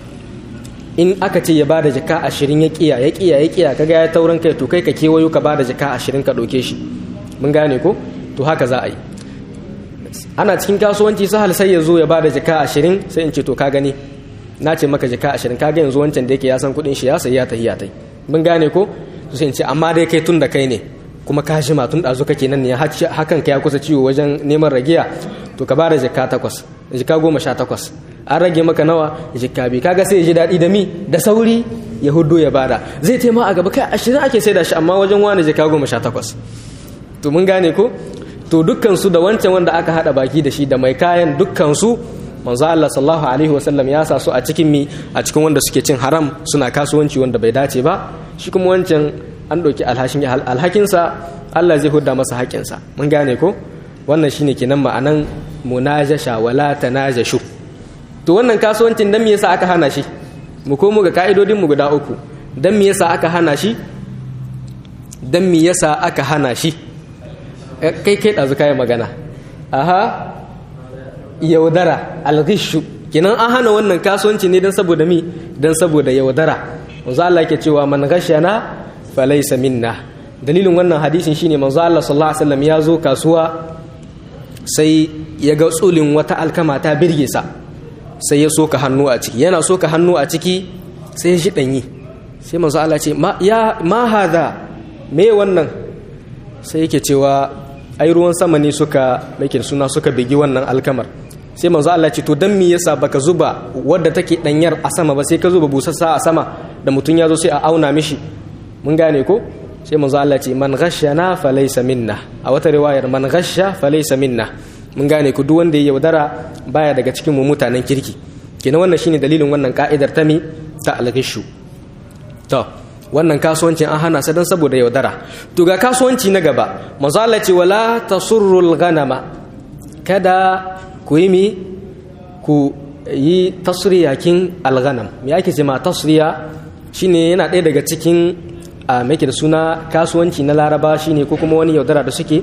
in aka ce ya bada jaka ashirin ya kiya ya kiya ya kiya kaga ya taurin kai to kai ka kewayo ka bada jaka ashirin ka ɗauke shi mun gane ko to haka za a yi ana cikin kasuwanci sahal sai ya zo ya bada jaka ashirin sai in ce to ka gani na ce maka jaka ashirin kaga yanzu wancan da yake ya san kuɗin shi ya sayi ya tahi ya tai mun gane ko to sai in ce amma dai kai tun da kai ne kuma ka jima tun ɗazu kake nan ne hakan ka ya kusa ciwo wajen neman ragiya to ka bada jaka takwas jaka goma sha takwas an rage maka nawa jikka bi kaga sai ya ji daɗi da mi da sauri ya hudu ya bada zai taima a gaba kai ashirin ake sai da shi amma wajen wani jikka goma sha takwas to mun gane ko to dukkansu da wancan wanda aka haɗa baki da shi da mai kayan dukkansu manzo Allah sallallahu alaihi wasallam ya sa su a cikin mi a cikin wanda suke cin haram suna kasuwanci wanda bai dace ba shi kuma wancan an ɗauki alhakinsa Allah zai hudda masa haƙinsa mun gane ko wannan shine kenan ma'anan munajasha wala tanajashu to wannan kasuwancin dan me yasa aka hana shi mu komo ga ka'idodin mu guda uku dan me yasa aka hana shi dan me yasa aka hana shi kai kai dazu kai magana aha yaudara alghishu kenan an hana wannan kasuwanci ne dan saboda mi dan saboda yaudara manzo Allah yake cewa man ghashana falaysa minna dalilin wannan hadisin shine manzo Allah sallallahu alaihi wasallam ya zo kasuwa sai ya ga tsulin wata alkama ta birge sa sai ya soka hannu a ciki yana soka hannu a ciki sai ya shi danyi sai manzo Allah ce ma ya ma hada me wannan sai yake cewa ai ruwan sama ne suka make suna suka bigi wannan alkamar sai manzo Allah ce to dan me yasa baka zuba wadda take danyar a sama ba sai ka zuba busassa a sama da mutun ya zo sai a auna mishi mun gane ko sai manzo Allah ce man ghashana falaysa minna a wata riwayar man ghasha falaysa minna mun gane ku duk wanda ya yaudara baya daga cikin mu mutanen kirki kenan wannan shine dalilin wannan ka'idar ta mi ta alghishu to wannan kasuwancin an hana sa dan saboda yaudara to ga kasuwanci na gaba manzo Allah ce wala tasurrul ghanama kada ku yi mi ku yi tasriyakin alghanam me ake ce ma tasriya shine yana ɗaya daga cikin a make da suna kasuwanci na laraba shine ko kuma wani yaudara da suke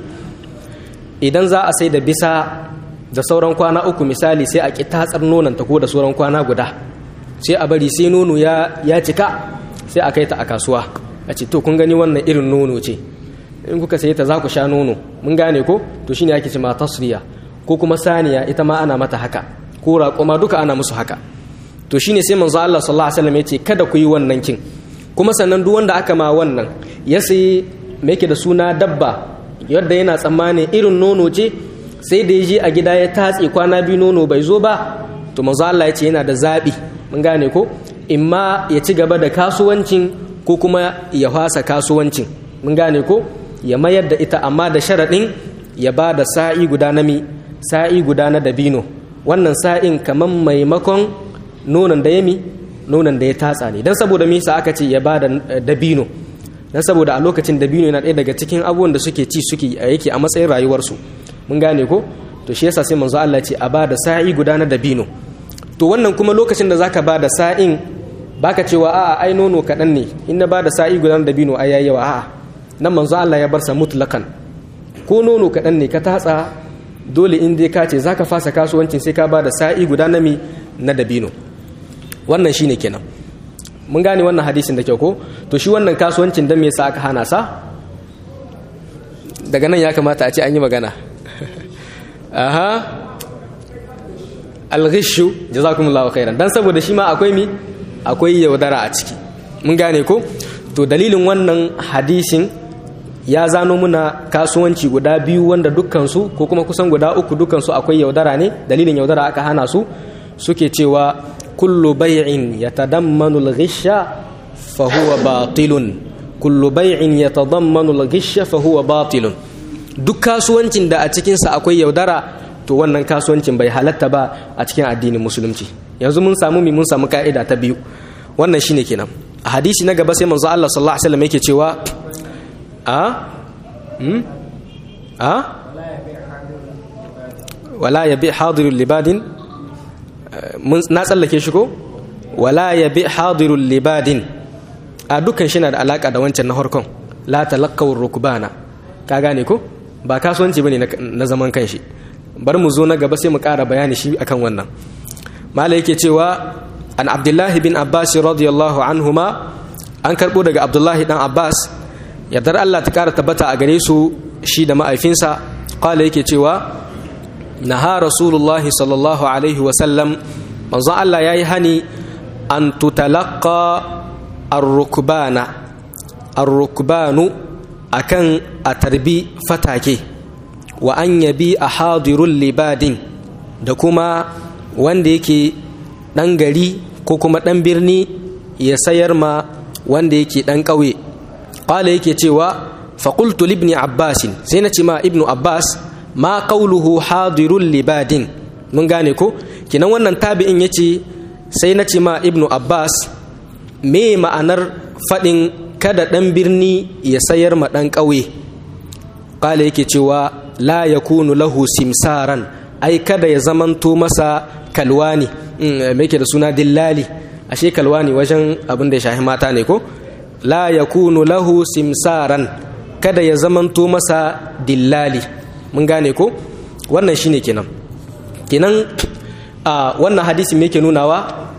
idan za a sai da bisa da sauran kwana uku misali sai a ƙi tatsar nonon ta ko da sauran kwana guda sai a bari sai nono ya cika sai a kai ta a kasuwa a ce to kun gani wannan irin nono ce in kuka sayi ta za ku sha nono mun gane ko to shine ake ce ma tasriya ko kuma saniya ita ma ana mata haka ko raƙuma duka ana musu haka to shine sai manzo Allah sallallahu alaihi wasallam ya ce kada ku yi wannan kin kuma sannan duk wanda aka ma wannan ya sayi me yake da suna dabba yadda yana tsammanin irin nono ce sai da ya je a gida ya tatse kwana biyu nono bai zo ba to manzo Allah ya ce yana da zabi mun gane ko imma ya ci gaba da kasuwancin ko kuma ya fasa kasuwancin mun gane ko ya mayar da ita amma da sharaɗin ya ba da sa'i guda na mi sa'i guda na dabino wannan sa'in kamar maimakon nonon da ya mi nonon da ya tatsa ne don saboda misa aka ce ya ba da dabino don saboda a lokacin dabino yana ɗaya daga cikin abubuwan da suke ci suke yake a matsayin rayuwarsu mun gane ko to shi yasa sai manzo Allah ce a ba da sa'i guda na dabino to wannan kuma lokacin da zaka ba da sa'in baka cewa a'a ai nono kaɗan ne in na ba da sa'i guda na dabino ai yayi yawa a'a nan manzo Allah ya bar sa mutlakan ko nono kaɗan ne ka tatsa dole in dai ka ce zaka fasa kasuwancin sai ka ba da sa'i guda na mi na dabino wannan shine kenan mun gane wannan hadisin da kyau ko to shi wannan kasuwancin dan me yasa aka hana sa daga nan ya kamata a ce an yi magana aha alghishu jazakumullahu khairan dan saboda shi ma akwai mi akwai yaudara a ciki mun gane ko to dalilin wannan hadisin ya zano muna kasuwanci guda biyu wanda dukkansu ko kuma kusan guda uku dukkansu akwai yaudara ne dalilin yaudara aka hana su suke cewa kullu bai'in yatadammanu al-ghisha fa huwa batilun kullu bai'in yatadammanu al-ghisha fa huwa batilun duk kasuwancin da a cikin sa akwai yaudara to wannan kasuwancin bai halatta ba a cikin addinin musulunci yanzu mun samu mi mun samu ka'ida ta biyu wannan shine kenan a hadisi na gaba sai manzo Allah sallallahu alaihi wasallam yake cewa a hmm a wala yabi hadirul libadin na tsallake shi ko wala ya bi hadirul libadin a dukkan shi na da alaka da wancan na harkon la talaqqawur rukbana ka gane ko ba kasuwanci bane na zaman kanshi bar mu zo na gaba sai mu ƙara bayani shi akan wannan mala yake cewa an abdullahi bin abbas radiyallahu anhuma an karbo daga abdullahi dan abbas yardar Allah ta ƙara tabbata a gare su shi da ma'aifinsa qala yake cewa naha rasulullahi sallallahu alaihi wasallam manzon Allah ya yi hani an tutalaka arrukbana arrukbanu akan a tarbi fatake wa an yabi a hadirun libadin da kuma wanda yake ɗan gari ko kuma ɗan birni ya sayar ma wanda yake ɗan ƙauye ƙwala yake cewa faƙultu libni abbasin sai na ce ma ibnu abbas ma qawluhu hadirul libadin mun gane ko kinan wannan tabi'in yace sai na ce ma ibnu abbas me ma'anar fadin kada dan birni ya sayar ma dan ƙauye kala yake cewa la yakunu lahu simsaran ai kada ya zamanto masa kalwani me yake da suna dillali ashe kalwani wajen abin da ya shahi mata ne ko la yakunu lahu simsaran kada ya zamanto masa dillali mun gane ko wannan shine kenan kenan a wannan hadisi me yake nunawa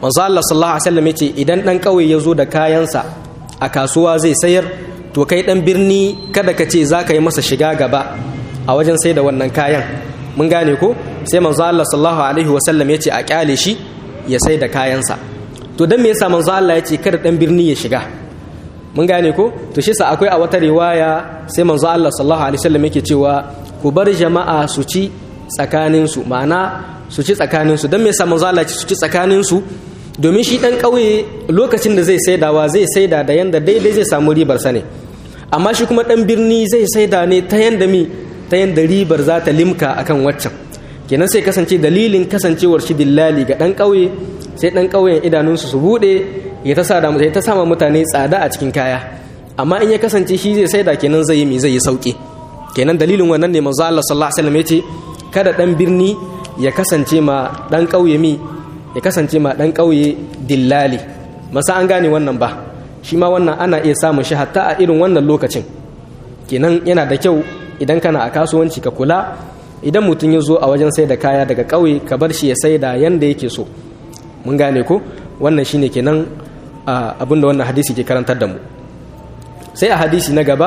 manzo Allah sallallahu alaihi wasallam yace idan dan kauye ya zo da kayansa a kasuwa zai sayar to kai dan birni kada ka ce za ka yi masa shiga gaba a wajen sai da wannan kayan mun gane ko sai manzo Allah sallallahu alaihi wasallam yace a kyale shi ya sai da kayansa to dan me yasa manzo Allah yace kada dan birni ya shiga mun gane ko to shi sa akwai a wata riwaya sai manzo Allah sallallahu alaihi wasallam yake cewa ku bar jama'a su ci tsakanin su ma'ana su ci tsakanin su dan me yasa manzo Allah ya su ci tsakanin su domin shi dan kauye lokacin da zai saidawa zai saida da yanda daidai zai samu ribar sa ne amma shi kuma dan birni zai saida ne ta yanda mi ta yanda ribar za ta limka akan waccan kenan sai kasance dalilin kasancewar shi dillali ga dan kauye sai dan kauyen idanunsu su bude ya ta sada ya ta sama mutane tsada a cikin kaya amma in ya kasance shi zai saida kenan zai yi mi zai yi sauki kenan dalilin wannan ne manzo Allah sallallahu alaihi wasallam yace kada dan birni ya kasance ma dan kauye mi ya kasance ma dan kauye dillali masa an gane wannan ba shi ma wannan ana iya samun shi hatta a irin wannan lokacin kenan yana da kyau idan kana a kasuwanci ka kula idan mutum ya zo a wajen sai da kaya daga kauye ka bar shi ya saida yanda yake so mun gane ko wannan shine kenan abinda wannan hadisi ke karantar da mu sai a hadisi na gaba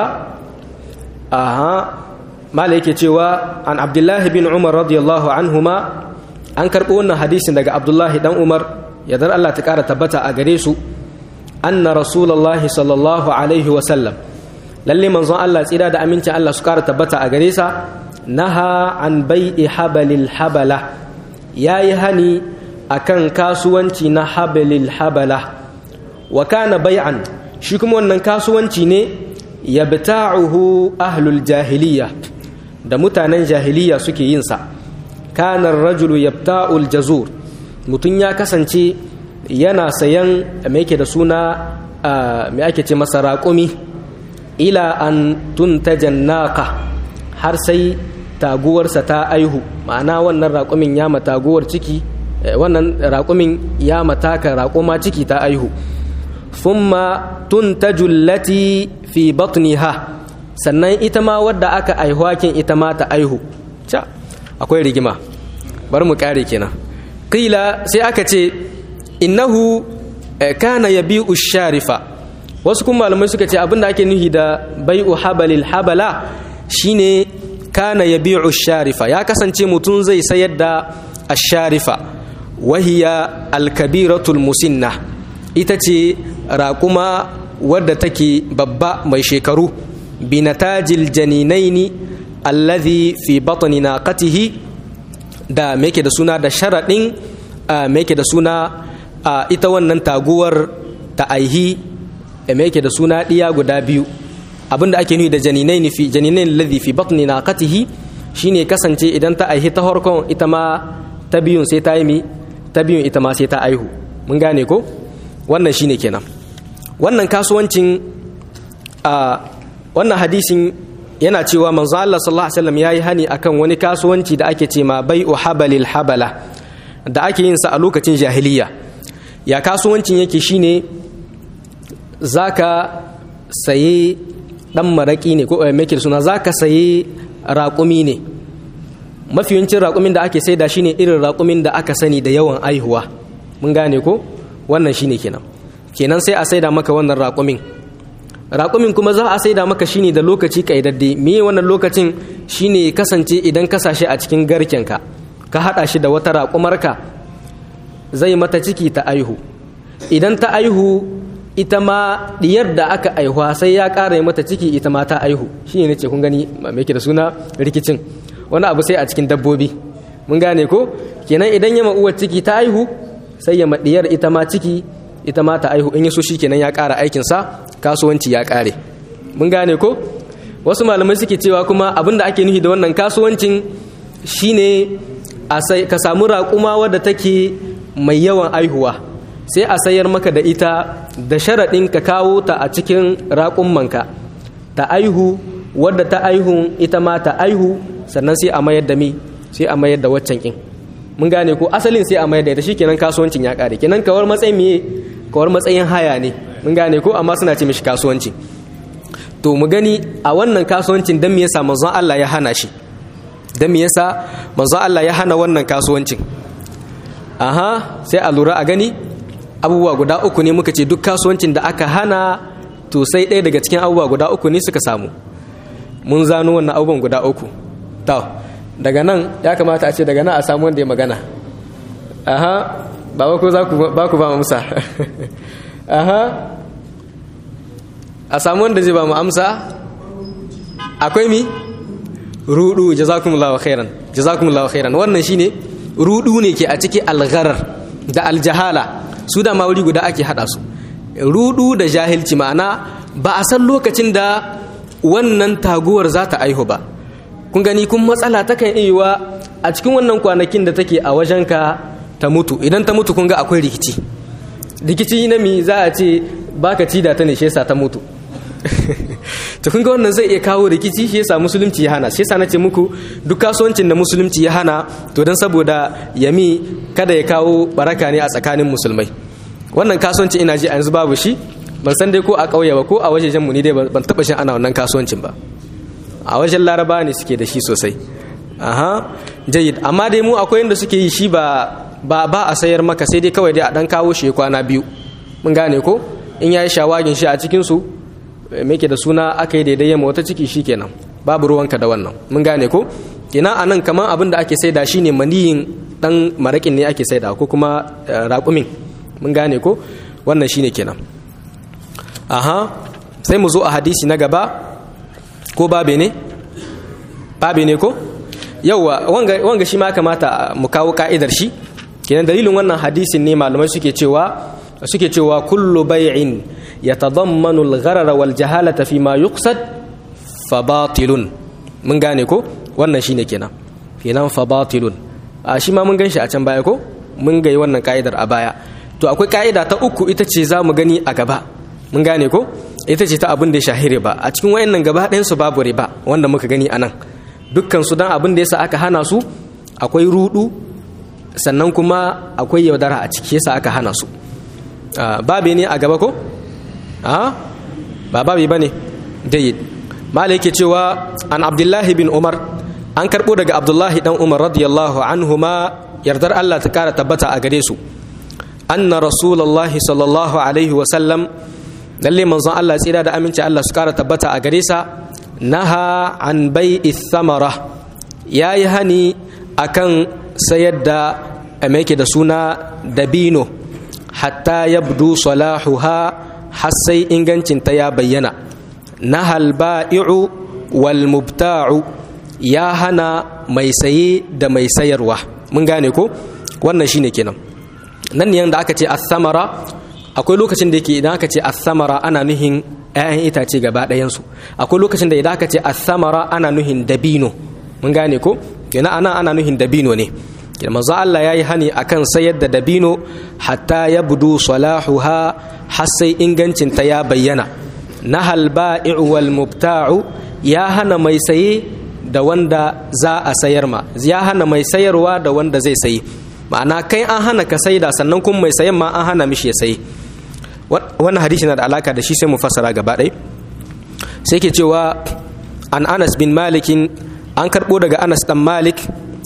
aha mala yake cewa an abdullahi bin umar radiyallahu anhuma an karɓo wannan hadisin daga abdullahi dan umar yadda Allah ta ƙara tabbata a gare su anna rasulullahi sallallahu alaihi wasallam lalle manzon Allah tsira da amincin Allah su ƙara tabbata a gare sa naha an bai'i habalil habala yayi hani akan kasuwanci na habalil habala wa kana bai'an shi kuma wannan kasuwanci ne yabta'uhu ahlul jahiliya da mutanen jahiliya suke yin sa kana rajulu yabta'ul jazur mutun ya kasance yana sayan me yake da suna me ake ce masa raƙumi ila an tuntajan naqa har sai taguwarsa ta aihu ma'ana wannan raƙumin ya mataguwar ciki wannan raƙumin ya mataka raƙuma ciki ta aihu thumma tuntaju allati fi batniha sannan ita ma wadda aka aihuwakin ita ma ta aihu ca akwai rigima bar mu kare kenan qila sai aka ce innahu kana yabi'u sharifa wasu kuma malamai suka ce abinda ake nuhi da bai'u habalil habala shine kana yabi'u sharifa ya kasance mutum zai sayar da asharifa wahiya alkabiratul musinna ita ce raƙuma wadda take babba mai shekaru binatajil janinaini alladhi fi batni naqatihi da me da suna da sharaɗin me da suna ita wannan taguwar ta aihi me da suna ɗiya guda biyu abinda ake nufi da janinaini fi janinaini alladhi fi batni naqatihi shine kasance idan ta aihi ta harkon ita ma ta biyun sai ta yi mi ta biyun ita ma sai ta aihu mun gane ko wannan shine kenan wannan kasuwancin a wannan hadisin yana cewa manzo Allah sallallahu alaihi wasallam yayi hani akan wani kasuwanci da ake ce ma bai'u habalil habala da ake yin sa a lokacin jahiliya ya kasuwancin yake shine zaka saye dan maraki ne ko me suna zaka saye raƙumi ne mafiyancin raƙumin da ake saida shine irin raƙumin da aka sani da yawan aihuwa mun gane ko wannan shine kenan kenan sai a saida maka wannan raƙumin raƙumin kuma za a saida maka shine da lokaci kaidadde me wannan lokacin shine kasance idan ka sashi a cikin garkenka ka haɗa shi da wata raƙumarka zai mata ciki ta aihu idan ta aihu ita ma diyar da aka aihuwa sai ya ƙara mata ciki ita ma ta aihu shine nace kun gani me ke da suna rikicin wani abu sai a cikin dabbobi mun gane ko kenan idan ya uwar ciki ta aihu sai ya maɗiyar ita ma ciki ita ma ta aihu in ya so shi kenan ya ƙara aikinsa kasuwanci ya ƙare mun gane ko wasu malamai suke cewa kuma abin da ake nufi da wannan kasuwancin shine ka samu raƙuma wadda take mai yawan aihuwa sai a sayar maka da ita da sharaɗin ka kawo ta a cikin raƙummanka ta aihu wadda ta aihu ita ma ta aihu sannan sai a mayar da mi sai a mayar da waccan kin mun gane ko asalin sai a mayar da ita shikenan kasuwancin ya kare kenan kawar matsayin miye kawar matsayin haya ne mun gane ko amma suna ce mishi kasuwanci to mu gani a wannan kasuwancin dan me yasa manzon Allah ya hana shi dan me yasa manzon Allah ya hana wannan kasuwancin aha sai a lura a gani abubuwa guda uku ne muka ce duk kasuwancin da aka hana to sai ɗaya daga cikin abubuwa guda uku ne suka samu mun zano wannan abubuwan guda uku to daga nan ya kamata a ce daga nan a samu wanda ya magana aha ba ko za ba ku ba amsa aha a samu wanda zai ba mu amsa akwai mi rudu jazakumullahu khairan jazakumullahu khairan wannan shine rudu ne ke a ciki algharar da aljahala su da wuri guda ake hada su rudu da jahilci ma'ana ba a san lokacin da wannan taguwar za ta aihu ba kun gani kun matsala takan iya a cikin wannan kwanakin da take a wajenka ta mutu idan ta mutu kun ga akwai rikici rikici na mi za a ce baka ci da ta ne shi yasa ta mutu to kun ga wannan zai iya kawo rikici shi yasa musulunci ya hana shi yasa nace muku duk kasuwancin da musulunci ya hana to dan saboda yami kada ya kawo baraka ne a tsakanin musulmai wannan kasuwanci ina ji a yanzu babu shi ban san dai ko a ƙauye ba ko a wajejen mu ni dai ban taba shin ana wannan kasuwancin ba a wajen laraba ne suke da shi sosai aha jayyid amma dai mu akwai inda suke yi shi ba ba ba a sayar maka sai dai kawai dai a dan kawo shi kwana biyu mun gane ko in yayi shawagin shi a cikin su ke da suna aka yi daidai yamma wata ciki shi kenan babu ruwanka da wannan mun gane ko ina a nan kamar abin da ake saida shi ne maniyin dan maraƙin ne ake saida ko kuma raƙumin mun gane ko wannan shi ne kenan aha sai mu zo a hadisi na gaba ko babe ne babe ne ko yauwa wanga shi ma kamata mu kawo ka'idar shi kenan dalilin wannan hadisin ne malamai suke cewa suke cewa kullu bai'in yatadammanu al-gharara wal jahalata fi ma yuqsad fa batilun mun gane ko wannan shine kenan kenan fa batilun a shi ma mun ganshi a can baya ko mun ga wannan ka'idar a baya to akwai ka'ida ta uku ita ce za mu gani a gaba mun gane ko ita ce ta abin da ya shahiri ba a cikin wayannan gaba ɗayan su babu riba wanda muka gani anan dukkan su dan abin da yasa aka hana su akwai rudu sannan kuma akwai yaudara a ciki yasa aka hana su babe ne a gaba ko a ba babe bane jayyid malai yake cewa an abdullahi bin umar an karbo daga abdullahi dan umar radiyallahu anhuma yardar Allah ta kara tabbata a gare su anna rasulullahi sallallahu alaihi wa sallam lalle manzon Allah tsira da aminci Allah su kara tabbata a gare sa naha an bai'i thamara yayi hani akan sayar da mai da suna dabino hatta yabdu salahuha har sai ingancinta ya bayyana nahal ba'i'u wal mubta'u ya hana mai saye da mai sayarwa mun gane ko wannan shine kenan nan ne da aka ce as-samara akwai lokacin da yake idan aka ce as-samara ana nuhin 'ya'yan itace gaba ɗayansu akwai lokacin da idan aka ce as-samara ana nuhin dabino mun gane ko kenan ana ana nuhin dabino ne manzo Allah yayi hani akan sayar da dabino hatta yabdu salahuha har sai ingancin ta ya bayyana nahal ba'i'u wal mubta'u ya hana mai saye da wanda za a sayar ma ya hana mai sayarwa da wanda zai sayi ma'ana kai an hana ka saida sannan kuma mai sayan ma an hana mishi ya sayi wannan hadisi na da alaka da shi sai mu fassara gaba ɗaya sai ke cewa an anas bin malikin an karɓo daga anas ɗan malik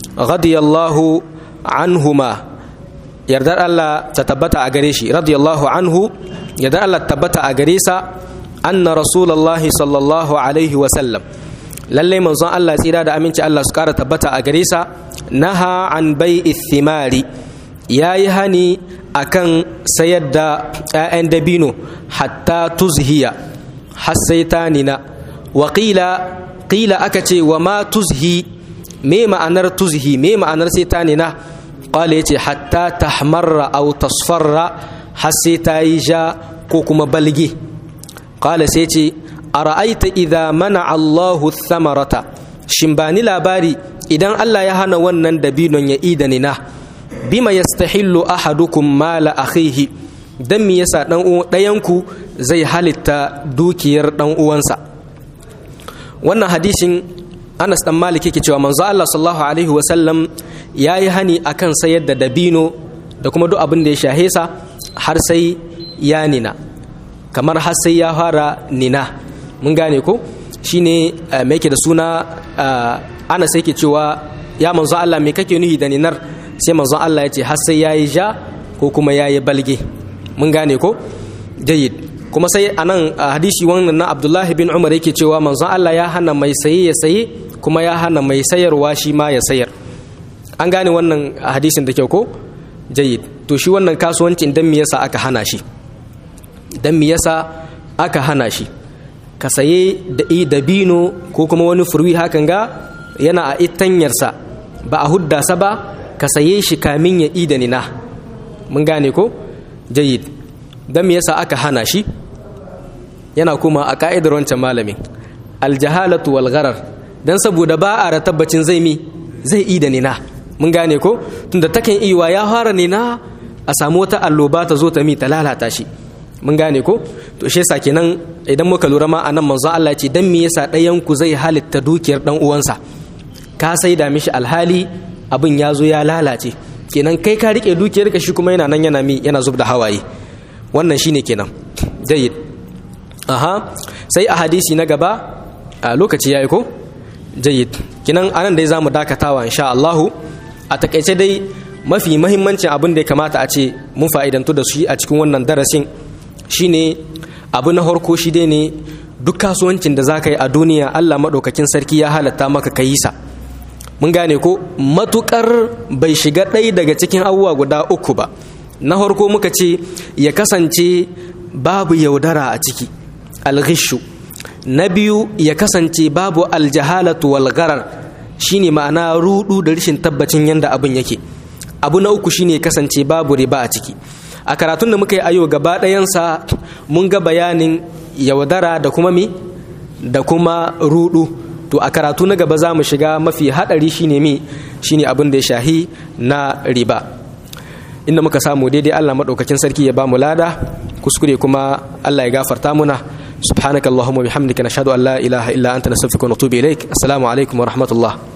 radiyallahu anhuma yardar Allah ta tabbata a gare shi radiyallahu anhu yardar Allah tabbata a gare sa anna rasulullahi sallallahu alaihi wa sallam lalle manzon Allah tsira da aminci Allah su kara tabbata a gare sa naha an bai'i thimari yayi hani akan sayar da 'ya'yan dabino hatta tuzhiya har sai ta nina wa qila aka ce wa ma tuzhi me ma'anar tuzhi me ma'anar sai ta nina qala yace hatta tahmarra aw tasfarra har sai ta yi ja ko kuma balge qala sai ce ara'aita idza mana Allahu thamarata shin bani labari idan Allah ya hana wannan dabinon ya ida nina bima yastahillu ahadukum mala akhihi dan me yasa dan ɗayanku zai halitta dukiyar dan uwansa wannan hadisin Anas dan Malik yake cewa manzo Allah sallallahu alaihi wa sallam yayi hani akan sayar da dabino da kuma duk abin da ya shahe sa har sai ya nina kamar har sai ya fara nina mun gane ko shine me yake da suna Anas yake cewa ya manzo Allah me kake nuhi da ninar sai manzo Allah ya ce har sai yayi ja ko kuma yayi balge mun gane ko jayyid kuma sai anan a hadisi wannan na Abdullahi bin Umar yake cewa manzon Allah ya hana mai saye ya saye kuma ya hana mai sayarwa shi ma ya sayar an gane wannan hadisin da kyau ko jayyid to shi wannan kasuwancin dan me yasa aka hana shi dan me yasa aka hana shi ka saye da dabino ko kuma wani furwi hakan ga yana a itanyarsa ba a hudda sa ba ka saye shi kamin ya ida nina mun gane ko jayyid dan me yasa aka hana shi yana kuma a ka'idar wancan malamin aljahalatu wal gharar dan saboda ba a tabbacin zai mi zai ida nina mun gane ko tunda takan iwa ya fara nina a samu wata alloba ta zo ta mi ta lalata shi mun gane ko to shi yasa kenan idan muka lura ma anan manzon Allah ce dan me yasa ɗayan ku zai halitta dukiyar dan uwansa ka sai da mishi alhali abin ya zo ya lalace kenan kai ka rike dukiyar ka shi kuma yana nan yana mi yana zub da hawaye wannan shine kenan jayyid aha sai a hadisi na gaba a lokaci yayi ko jayyid kenan anan dai zamu dakatawa insha Allah a takaice dai mafi mahimmancin abin da ya kamata a ce mun fa'idantu da shi a cikin wannan darasin shine abu na harko shi dai ne duk kasuwancin da za ka yi a duniya allah maɗaukakin sarki ya halatta maka ka yi sa mun gane ko matukar bai shiga ɗaya daga cikin abubuwa guda uku ba na harko muka ce ya kasance babu yaudara a ciki alghishu na biyu ya kasance babu aljahalatu wal gharar shine ma'ana rudu da rashin tabbacin yanda abin yake abu na uku shine ya kasance babu riba a ciki a karatun da muka yi ayo gaba ɗayansa mun ga bayanin yaudara da kuma mi da kuma rudu to a karatu na gaba za mu shiga mafi haɗari shine mi shine abin da ya shahi na riba inda muka samu daidai Allah maɗaukakin sarki ya ba mu lada kuskure kuma Allah ya gafarta muna subhanakallahumma bihamdika nashhadu an la ilaha illa anta nastaghfiruka wa natubu ilaik assalamu alaikum wa rahmatullah